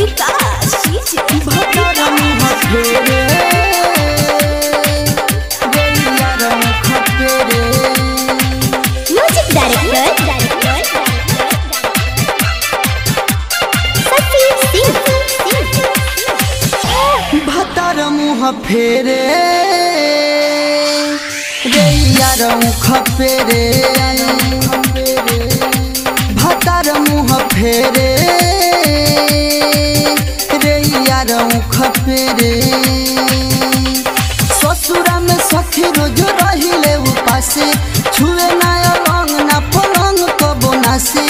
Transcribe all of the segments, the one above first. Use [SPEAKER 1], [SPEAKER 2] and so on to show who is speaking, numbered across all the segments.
[SPEAKER 1] विकास DJ
[SPEAKER 2] भतर मुह फेरे गैया रंग फेरे
[SPEAKER 1] म्यूजिक डायरेक्टर सती सिंह
[SPEAKER 2] भतर मुह फेरे गैया रंग फेरे भतर मुह फेरे रैया रंग फेरे ससुरा में सखी रोज रहिले उपासे छुए ना अलंग ना पलंग कबो नासी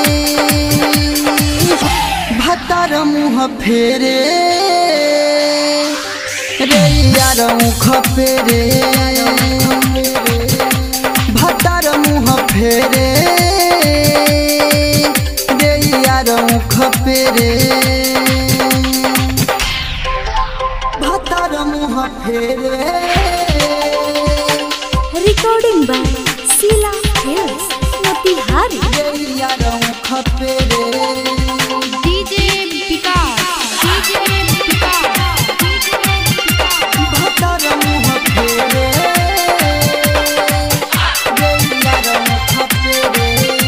[SPEAKER 2] भतर मुह फेरे रैया रंग फेरे भतर मुह फेरे रैया रंग फेरे भतर मुह फेरे
[SPEAKER 1] recording by Sheela hills Motihari
[SPEAKER 2] गैया रंग फेरे
[SPEAKER 3] डीजे विकास डीजे विकास
[SPEAKER 2] भतर मुह फेरे गैया रंग फेरे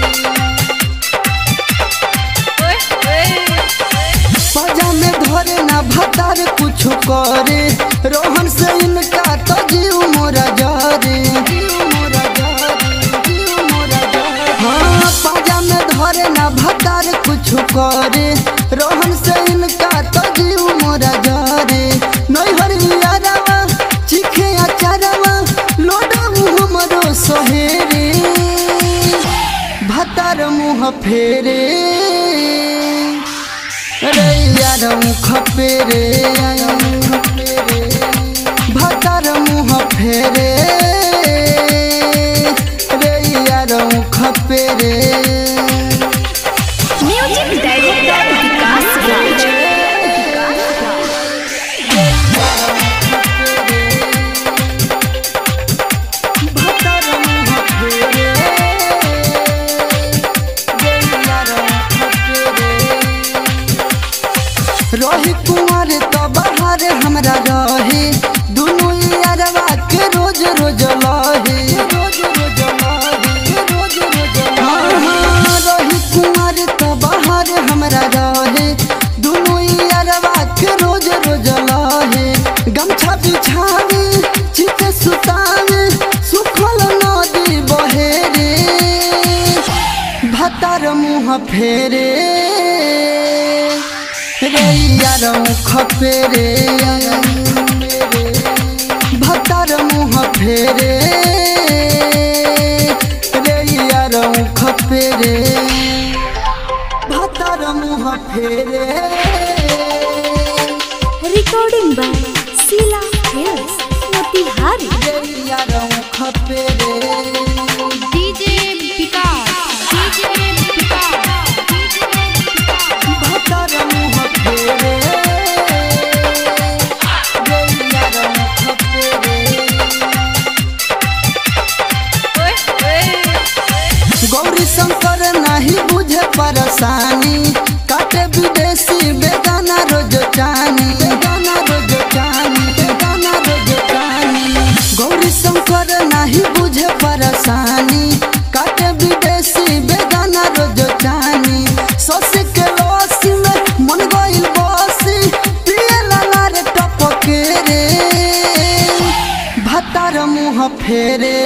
[SPEAKER 2] सजा में धरे ना भतार कुछ करे रोहन से इनका तो जीव मोरा जारे जीव मोरा जारे जीव मोरा जारे हाँ सजा में धरे ना भतार कुछ करे रोहन से इनका तो जीव मोरा जारे नैहर यारवा चिखे अचारवा लोडू हमरो सहेरे भतार मुह फेरे रैया रंग फेरे भतर मुह फेरे रैया रंग फेरे
[SPEAKER 1] म्यूजिक डायरेक्टर विकास राज
[SPEAKER 2] भतर मुह फेरे रैया रंग फेरे रही कुंवर तो बाहर हमरा रहे दुनू यारवा के रोज रोज लहे रोज रोज लहे रोज रोज हाँ हाँ रही कुंवर तो बाहर हमरा रहे दुनू यारवा के रोज रोज लहे गमछा बिछावे चित सुतावे सुखल नदी बहे रे भतर मुँह फेरे रैया रंग फेरे भतर मुँह फेरे रैया रंग फेरे भतर मुँह फेरे
[SPEAKER 1] recording by Sheela hills Motihari
[SPEAKER 2] रैया रंग फेरे
[SPEAKER 3] डीजे विकास डीजे विकास
[SPEAKER 2] भतर मुँह फेरे रैया रंग फेरे गौरी शंकर नहीं बुझे परेशानी काटे विदेशी बेगाना रोज चानी बेगाना रोज चानी बेगाना रोज चानी गौरी शंकर नहीं बुझे परेशानी काटे विदेशी बेगाना रोज चानी ससी के लसी में मन गइल बसी पिए लाला रे टपके रे भतार मुँह फेरे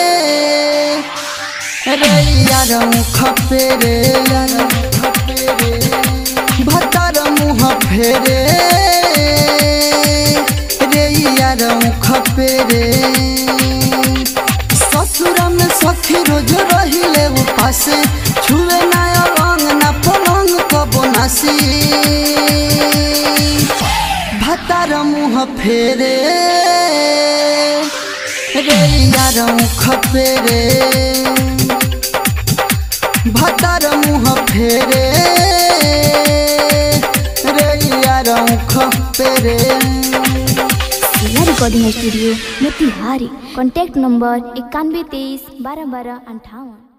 [SPEAKER 2] रैया रंग फेरे भतर मुँह फेरे रैया रंग फेरे ससुर में सखी रोज रहिले उपासे छुए ना अलंग ना पलंग कबो नासी भतर मुँह फेरे रैया रंग फेरे भतर मुँह फेरे रैया रंग फेरे
[SPEAKER 1] Sheela recording studio Motihari contact number इक्यानवे तेईस बारह बारह अंठावन